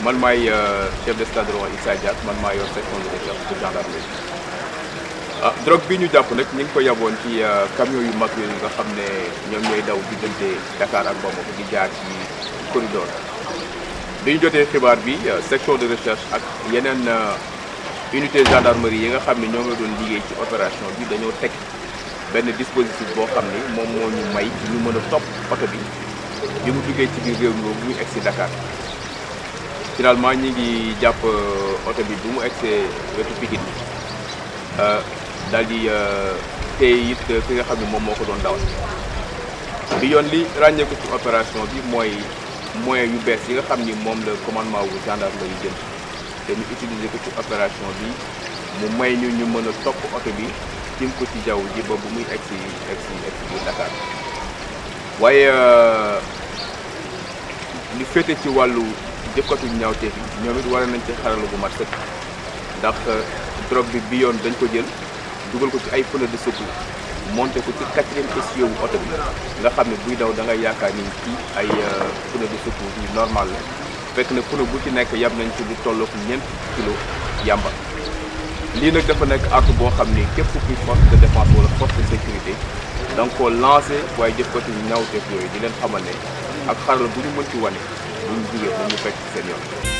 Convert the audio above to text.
man maay chef d'escadron Issa Diack man maa yor section de recherche de gendarmerie ah drogue bi ñu jàpp nag ñu ngi ko yaboon ci camion yu mag yooyu nga xam ne ñoom ñooy daw diggante Dakar ak Bamako di jaar ci corridor bi ñu jotee xibaar bi section de recherche ak yeneen unité gendarmerie yi nga xam ne ñoo nga doon liggéey ci opération bi dañoo teg benn dispositif boo xam ni moom moo ñu may ñu mën a topp oto bi bi mu duggee ci biir réew mi bu muy egg si Dakar finalement ñi ngi jàpp oto bi bu mu egsee wetu Pikine daal di téye it ki nga xam ne moom moo ko doon dawal bi yoon li ràññeeku ci opération bi mooy moyens yu bees yi nga xam ni moom la commandement wu gendarmerie yi jël te ñu utiliser ko ci opération bi mu may ñu ñu mën a topp oto bi tim ko ci jaww ji ba bu muy egg si egg si egg si biir Dakar waaye li féete ci wàllu jëkkatu ñaawteef yi ñoom it war nañ ci xarala bu mat sëkk ndax drogue bi bi yoon dañ ko jël dugal ko ci ay pneu de secours monté ko ci quatrième essieu wu oto bi nga xam ne buy daw da ngay yaakaar ni ci ay pneu de secours yu normal la fekk na pneu bu ci nekk yab nañ ci lu tollook ñeent kilo yàmba lii nag dafa nekk acte boo xam ni képp kuy force de défense wala force de sécurité da nga koo lancé waaye jëfkatu ñaawteef yooyu di leen xamal ne ak xarala bu ñu mën ci wane bu ñu jugee nañu fekk ci seen yoon